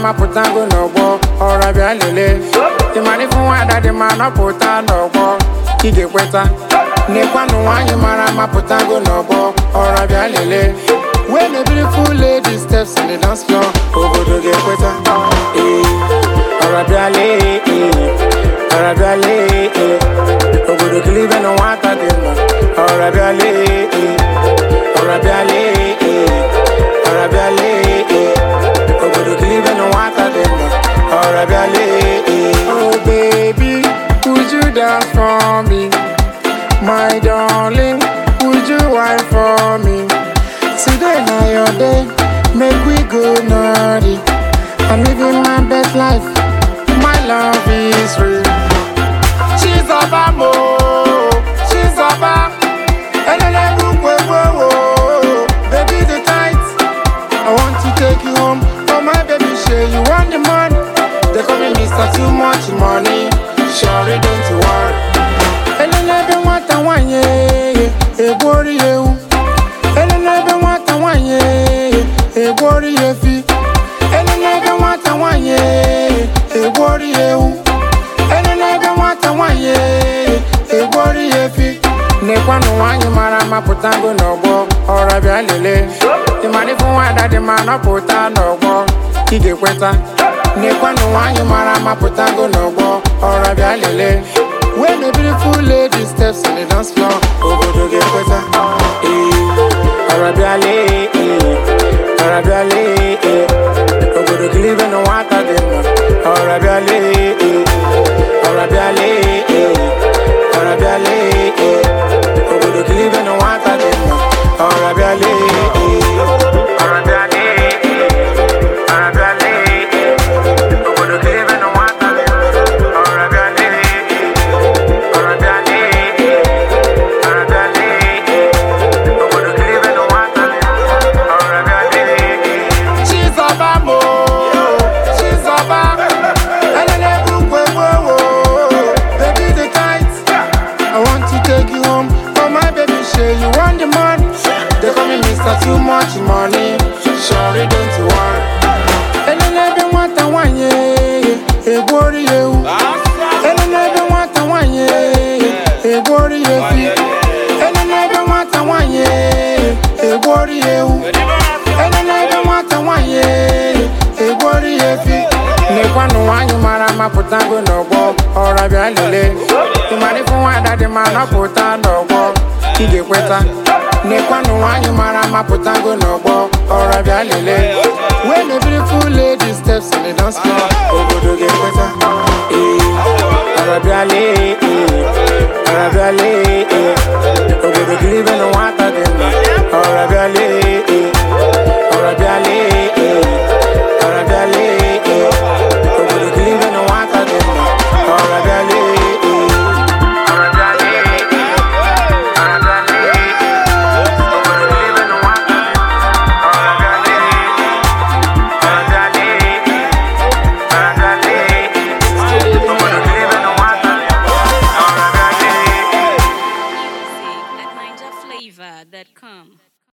mapụtago n'ọgbọ ọra bịa lelee ịmara ifu nwaada dị ma nọpụta n'ọgbọ ị ga-ekweta n'ịkwanụ nwaanyị mara mapụtago n'ọgbọ ọra bịa lelee When a beautiful lady steps on the dance floor, obodo ga-ekweta ee ọra bịa lee ee ọra bịa lee ee obodo kilibe na nwata dị mma ọra bịa lee ee ọra bịa lee ee ọra bịa lee ee obodo kilibe na nwata dị mma ọra bịa lee ee oh baby would you dance for me my darling would you wine for me today na your day make we go naughty i'm living my best life my love is real Chizoba mo, Chizoba. Elele bukwe wo baby the tight. I want to take you home, oh my baby, share you want the money. They call me Mr. Too Much Money, sure don't you worry. Elele be nwata nwanye, egwori ewu. Elele be nwata nwanye, egwori efi. Elele be nwata nwanye, egwori ewu. Elele ebe nwata nwanyị egwori efi n'ịkwanụ nwaanyị mara mapụtago n'ọgbọ ọra bịa lelee ịmara ifu nwaada dị ma nọpụta n'ọgbọ ị ga-ekweta n'ịkwanụ nwaanyị mara mapụtago n'ọgbọ ọra bịa lelee When a beautiful lady steps on the dance floor obodo ga-ekweta ee ọra bịa lee ee ọra bịa lee ee obodo kilibe na nwata dị mma ọra bịa lee ee ọra bịa lee ee ọra bịa lee ee obodo kilibe na nwata dị mma ọra bịa lee ee ọra bịa lee ee ọra bịa lee ee obodo kilibe na nwata dị mma ọra bịa lee ee ọra bịa lee ee ọra bịa lee ee obodo kilibe na nwata dị mma ọra bịa lee ee Chizoba mo Chizoba Elele bukwe wo baby the tight I want to take you home oh my baby share you want the money They call me Mr. Too Much Money Sorry don't you worry Elele be nwata nwanyị egwori ewu Elele be nwata nwanyị egwori efi Elele be nwata nwanyị egwori ewu Elele ebe nwata nwanyị egwori efi n'ịkwanụ nwaanyị mara mapụtago n'ọgbọ ọra bịa lelee ịmara ifu nwaada dị ma nọpụta n'ọgbọ ị ga-ekweta n'ịkwanụ nwaanyị mara mapụtago n'ọgbọ ọra bịa lelee When a beautiful lady steps on the dance floor obodo ga-ekweta ee ọra bịa lee ee ọra bịa lee ee obodo kilibe na nwata dị mma ọra bịa lee ee ọra bịa lee ee ọra bịa lee ee obodo kilibe na nwata dị mma ọra bịa lee ee ọra bịa lee ee ọra bịa lee ee obodo kilibe na nwata dị mma ọra bịa lee ee ọra bịa lee ee ọra bịa lee ee obodo kilibe na nwata dị mma ọra bịa lee ee Music at NinjaFlavor.com.